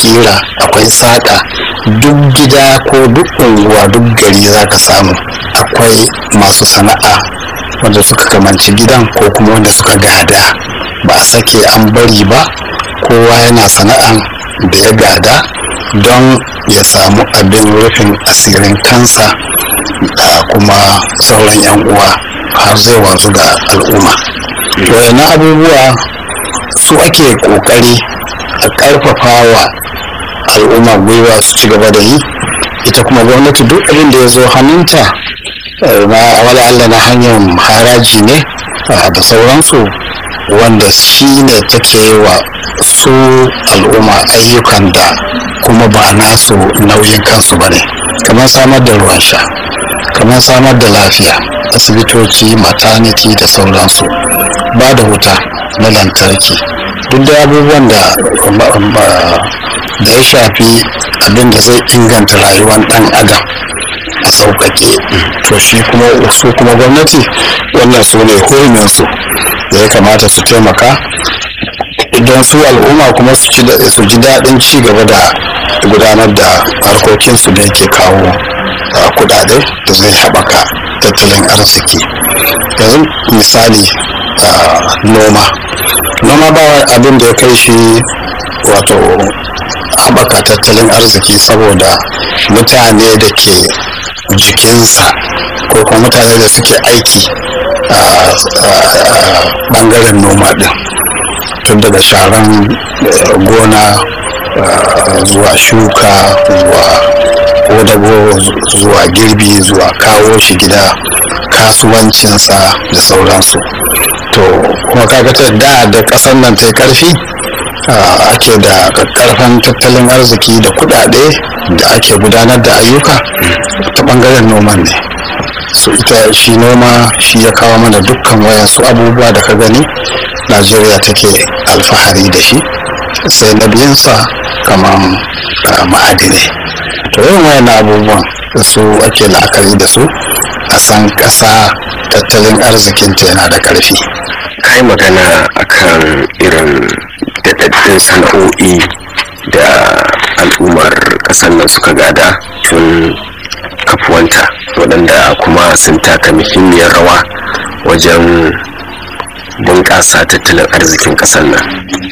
kira akwai saƙa duk gida ko duk unguwa duk gari za ka samu akwai masu sana'a wanda suka kamanci gidan ko kuma wanda suka gada ba a sake an bari ba kowa yana sana'an da ya gada don ya samu abin rufin asirin kansa da kuma sauran 'yan uwa har zai wanzu ga al'umma wayannan abubuwa su ake kokari a karfafa wa al'umma gwiwa su ci gaba da yi ita kuma gwamnati duk abin da ya zo hannunta na wala Allah na hanyar haraji ne da sauransu wanda shi ne take yi wa su al'umma ayyukan da kuma ba nasu nauyin kansu ba ne kamar samar da ruwan sha kamar samar da lafiya asibitoci maternity da sauransu ba da wuta na lantarki duk da abubuwan da da ya shafi abin da zai inganta rayuwar dan adam a sauƙaƙe to shi kuma su kuma gwamnati wannan su ne huruminsu da ya kamata su taimaka idan su al'umma kuma su ji daɗin ci gaba da gudanar da harkokinsu da yake kawo kudade da zai haɓaka tattalin arziki yanzu misali noma noma ba abin da ya kai shi wato haɓaka tattalin arziki saboda mutane da ke jikinsa ko kuma mutane da suke aiki a ɓangaren noma ɗin tun daga sharan gona zuwa shuka zuwa kodago zuwa girbi zuwa kawo shi gida kasuwancinsa da sauransu to kuma kaga ta da da ƙasar nan ta karfi ake da karfan tattalin arziki da kudade da ake gudanar da ayyuka ta bangaren noman ne su ita shi noma shi ya kawo mana dukkan wayansu abubuwa da ka gani najeriya take alfahari da shi sai na biyunsa kamar ma'adinai to yawan wayan abubuwan su ake la'akari da su a san ƙasa tattalin arzikinta yana da ƙarfi kai magana akan irin daɗaɗɗun sana'o'i da al'ummar ƙasar nan suka gada tun kafuwanta waɗanda kuma sun taka muhimmiyar rawa wajen bunƙasa tattalin arzikin ƙasar nan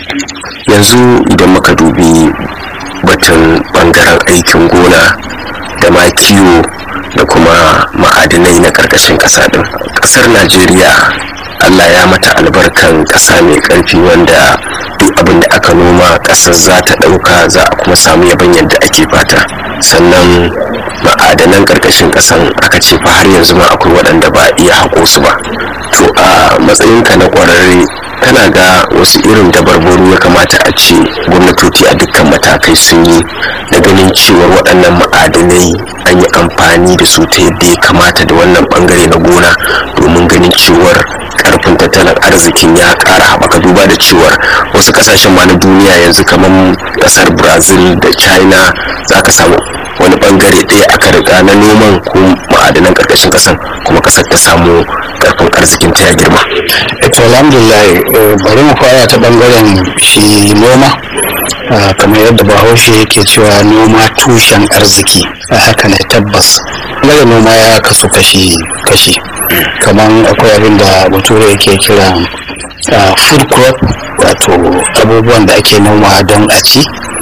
yanzu idan muka dubi batun ɓangaren aikin gona da ma kiwo da kuma ma'adinai na ƙarƙashin ƙasa ɗin ƙasar najeriya allah ya mata albarkan ƙasa mai ƙarfi wanda duk abin da aka noma ƙasar za ta ɗauka za a kuma samu yaban yadda ake fata sannan ma'adanan ƙarƙashin ƙasan aka ce fa har yanzu ma akwai waɗanda ba iya haƙo su ba to a matsayinka na ƙwararre kana ga wasu irin dabarbaru ya kamata a ce gwamnatoci a dukkan matakai sun yi da ganin cewar waɗannan ma'adanai an yi amfani da su ta yadda ya kamata da wannan ɓangare na gona domin ganin cewar karfin tattalin arzikin ya ƙara haɓaka duba da cewar wasu ƙasashen ma na duniya yanzu kamar ƙasar brazil da china za ka samu wani bangare ɗaya aka riga na noman ko ma'adanan ƙarƙashin ƙasan kuma ƙasar ta samu karfin arzikin ta ya girma. to alhamdulillah bari mu fara ta bangaren shi noma kamar yadda bahaushe yake cewa noma tushen arziki a haka ne tabbas daga noma ya kasu kashi kashi kamar akwai abin da bature yake kira food crop wato abubuwan da ake noma don a ci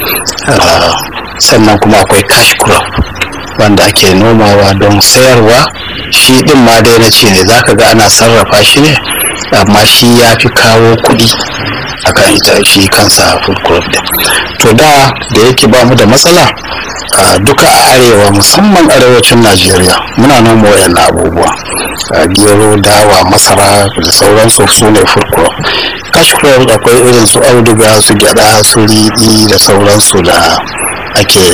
sannan kuma akwai cash crop wanda ake nomawa don sayarwa shi din ma dai na ce ne za ka ga ana sarrafa shi ne amma shi ya fi kawo kuɗi akan ita shi kansa food crop din to da da yake ba mu da matsala duka a arewa musamman arewacin najeriya muna noma wayan abubuwa gero dawa masara da sauransu su ne food crop cash crop akwai irin su auduga su gyada su riɗi da sauransu da ake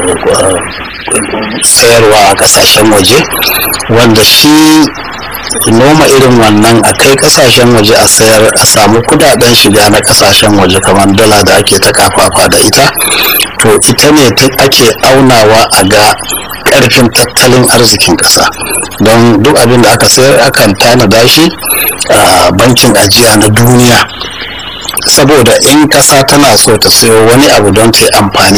sayarwa a kasashen waje wanda shi noma irin wannan a kai kasashen waje a sayar a samu kudaden shiga na kasashen waje kamar dala da ake ta kafafa da ita to ita ne ake aunawa a ga karfin tattalin arzikin kasa don duk abin da aka sayar akan tanada shi a bankin ajiya na duniya saboda in kasa tana so ta sayo wani abu don ta yi amfani